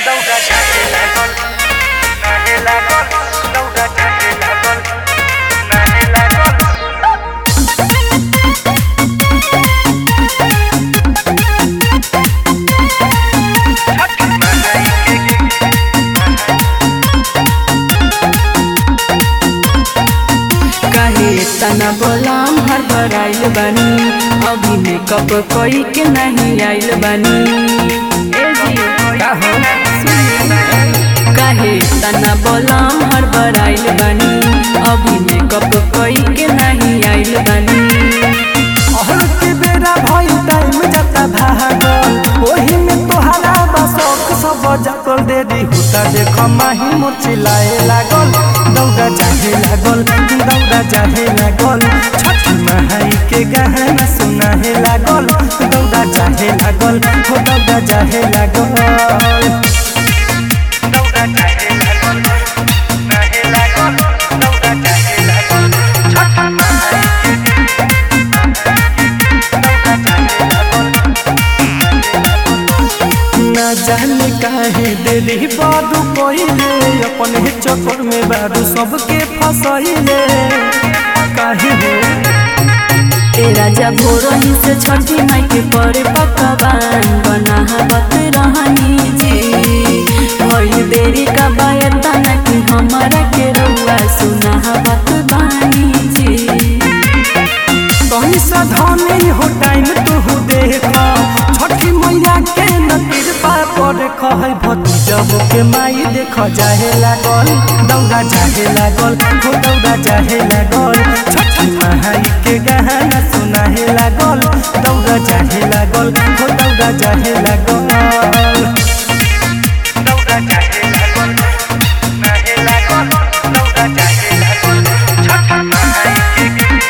दौड़ा चाहे लागल नाहे लागल दौड़ा चाहे लागल नाहे लागल काहे तना बोलाम हर भर आइल बानी अभी मेकअप कोई के नहीं आइल बानी ए जी का हो काहे तना बोलाम हर भर आइल बानी अभी मेकअप कोई के नहीं आइल बानी अहर के बेरा भई टाइम जाता भागल ओही में तोहरा बसक सब जाकल देरी होता देख माही मोर चिल्लाए लागल दौड़ा चाहे लागल दौड़ा चाहे लागल छठ महाई के गहना सुनाहे लागल दौड़ा चाहे लागल हो दौड़ा चाहे लागल दौड़ा चाहे लागल नाहे लागल दौड़ा चाहे लागल छठ महाई दौड़ा चाहे लागल ना जाने काहे दिली बारू कोइले अपने चक्कर में बारू सबके फसैले काहे हो ए राजा भोरही से छठी माई के परे पकवान बनावत रहनी जी भइल देरी का बायता न कि हमारा के रउआ सुनावत बानी जी कहीं साधने हो टाइम तू देख छठी मैया के न कृपा पर कहे भतीजब के माई देख जाहे लागल दौड़ा जाहे लागल हो दौड़ा जाहे लागल छठी माई के गहना सुनाहे लागल दौड़ा जाहे लागल हो दौड़ा जाहे लागल दौड़ा चाहे लागल नाहे लागल दौड़ा चाहे लागल छठ महाई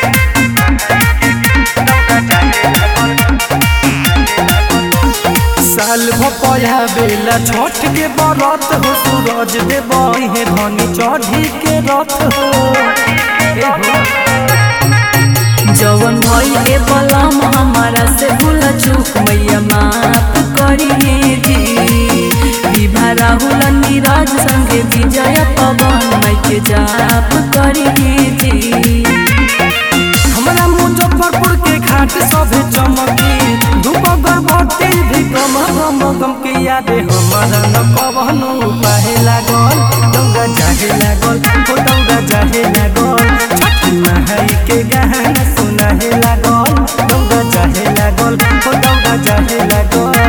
दौड़ा चाहे लागल साल भपया बेला छठ के बरत हो सूरज देवही है धनी चढ़ी के रथ हो ए हो जवन भइल ए बलम हमारा से भूल चूक मैया माफ करिए जी विभा राहुल नीरज संगे विजय पवन माई के जाप करिए जी हमरा मुजफ्फरपुर के घाट सभे चमकी धूप गर्भवती भी गम गम गम के यादे हमारा न कवनो उपाय लागल दौड़ा चाहे लागल हो दौड़ा चाहे लागल छठ महाई के गहना सुनाहे लागल दौड़ा चाहे लागल हो दौड़ा चाहे लागल